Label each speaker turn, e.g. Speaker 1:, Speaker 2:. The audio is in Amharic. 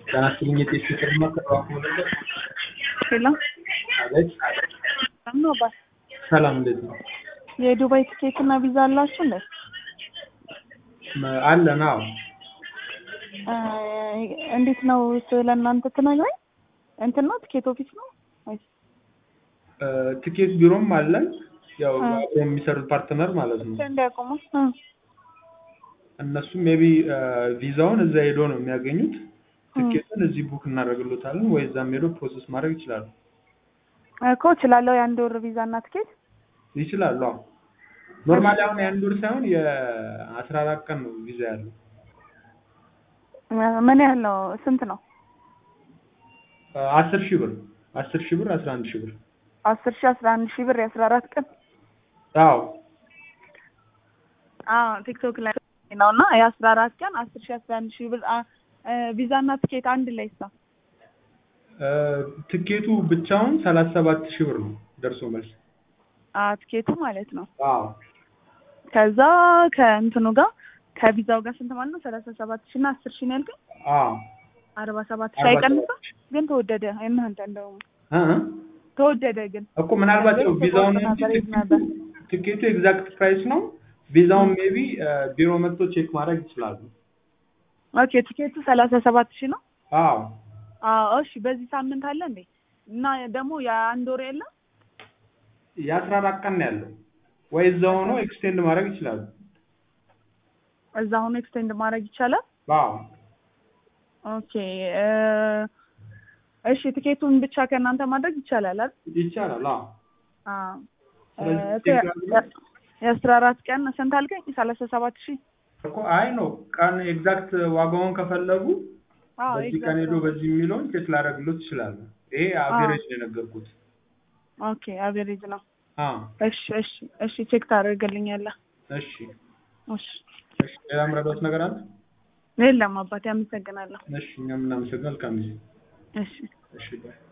Speaker 1: ጤና ይስጥልኝ የጤፍ ፍቅርና ተባክሞ ነበር።
Speaker 2: ሄሎ
Speaker 1: አቤት
Speaker 2: ሰላም ነው አባት?
Speaker 1: ሰላም እንዴት ነው?
Speaker 2: የዱባይ ትኬት እና ቪዛ አላችሁ እንዴ?
Speaker 1: መ- አለን አዎ።
Speaker 2: እ እንዴት ነው ስለ እናንተ ትነግረኝ? እንትን ነው ትኬት ኦፊስ ነው ወይስ?
Speaker 1: እ ትኬት ቢሮም አለን ያው
Speaker 2: እ።
Speaker 1: አብረው የሚሰሩት ፓርትነር ማለት ነው።
Speaker 2: እንዲያቆሙ እ
Speaker 1: እነሱም ሜቢ ቪዛውን እዛ ሄዶ ነው የሚያገኙት። ትኬቱን እዚህ ቡክ እናደርግሎታለን ወይ እዛም ሄዶ ፕሮሰስ ማድረግ ይችላሉ።
Speaker 2: እኮ እችላለሁ የአንድ ወር ቪዛ እና ትኬት
Speaker 1: ይችላሉ። አዎ ኖርማሊ አሁን የአንድ ወር ሳይሆን የአስራ አራት ቀን ነው ቪዛ ያለው።
Speaker 2: እ ምን ያህል ነው? ስንት ነው?
Speaker 1: እ አስር ሺህ ብር አስር ሺህ ብር አስራ አንድ ሺህ ብር
Speaker 2: አስር ሺህ አስራ አንድ ሺህ ብር የአስራ አራት ቀን
Speaker 1: አዎ
Speaker 2: አዎ ቲክቶክ ላይ ነው እና የአስራ አራት ቀን አስር ሺህ አስራ አንድ ሺህ ብር አ- እ ቪዛ እና ትኬት አንድ ላይ ሳ
Speaker 1: እ ትኬቱ ብቻውን ሰላሳ ሰባት ሺህ ብር ነው ደርሶ መልስ።
Speaker 2: አ ትኬቱ ማለት ነው።
Speaker 1: አዎ
Speaker 2: ከዛ ከእንትኑ ጋር ከቪዛው ጋር ስንት ማለት ነው? ሰላሳ ሰባት ሺህ እና አስር ሺህ ነው ያልከኝ?
Speaker 1: አዎ
Speaker 2: አርባ ሰባት ሺህ
Speaker 1: አርባ
Speaker 2: አይቀንስም?
Speaker 1: ሰባት ሺህ
Speaker 2: ግን ተወደደ። እናንተ እንደውም
Speaker 1: እ እ
Speaker 2: ተወደደ ግን
Speaker 1: እኮ ምናልባት ያው ቪዛውን እንጂ
Speaker 2: ነበር ይዝ
Speaker 1: ትኬቱ-
Speaker 2: ነበር።
Speaker 1: ትኬቱ ኤግዛክት ፕራይስ ነው። ቪዛውን ሜቢ ቢሮ መጥቶ ቼክ ማድረግ ይችላሉ።
Speaker 2: ኦኬ ትኬቱ ሰላሳ ሰባት ሺህ ነው።
Speaker 1: አዎ
Speaker 2: አዎ እሺ። በዚህ ሳምንት አለ እንዴ? እና ደግሞ የአንድ ወር የለም?
Speaker 1: የአስራ አራት ቀን ነው ያለው ወይ እዛ ሆኖ ኤክስቴንድ ማድረግ ይችላሉ።
Speaker 2: እዛ ሆኖ ኤክስቴንድ ማድረግ ይቻላል?
Speaker 1: አዎ
Speaker 2: ኦኬ እ እሺ ትኬቱን ብቻ ከእናንተ ማድረግ ይቻላል አይደል?
Speaker 1: ይቻላል። አዎ
Speaker 2: አዎ
Speaker 1: ስለዚህ
Speaker 2: እ
Speaker 1: ቼክ አድርገን-
Speaker 2: የአስራ አራት ቀን ስንት አልከኝ? ሰላሳ ሰባት ሺህ
Speaker 1: እኮ አይ ነው ቀን ኤግዛክት ዋጋውን ከፈለጉ
Speaker 2: አዎ
Speaker 1: በዚህ ቀን ሄዶ በዚህ የሚለውን ቼክ ላደርግሎት ይችላሉ። ይሄ አቬሬጅ ነው የነገርኩት።
Speaker 2: ኦኬ አቬሬጅ ነው።
Speaker 1: አዎ
Speaker 2: እሺ እሺ እሺ ቼክ ታደርግልኛለህ?
Speaker 1: እሺ
Speaker 2: እሺ
Speaker 1: እሺ። ሌላ ምረዳት ነገር አለ?
Speaker 2: የለም አባቴ አመሰግናለሁ።
Speaker 1: እሺ እኛም እናመሰግናለን። መልካም ጊዜ።
Speaker 2: እሺ
Speaker 1: እሺ ባይ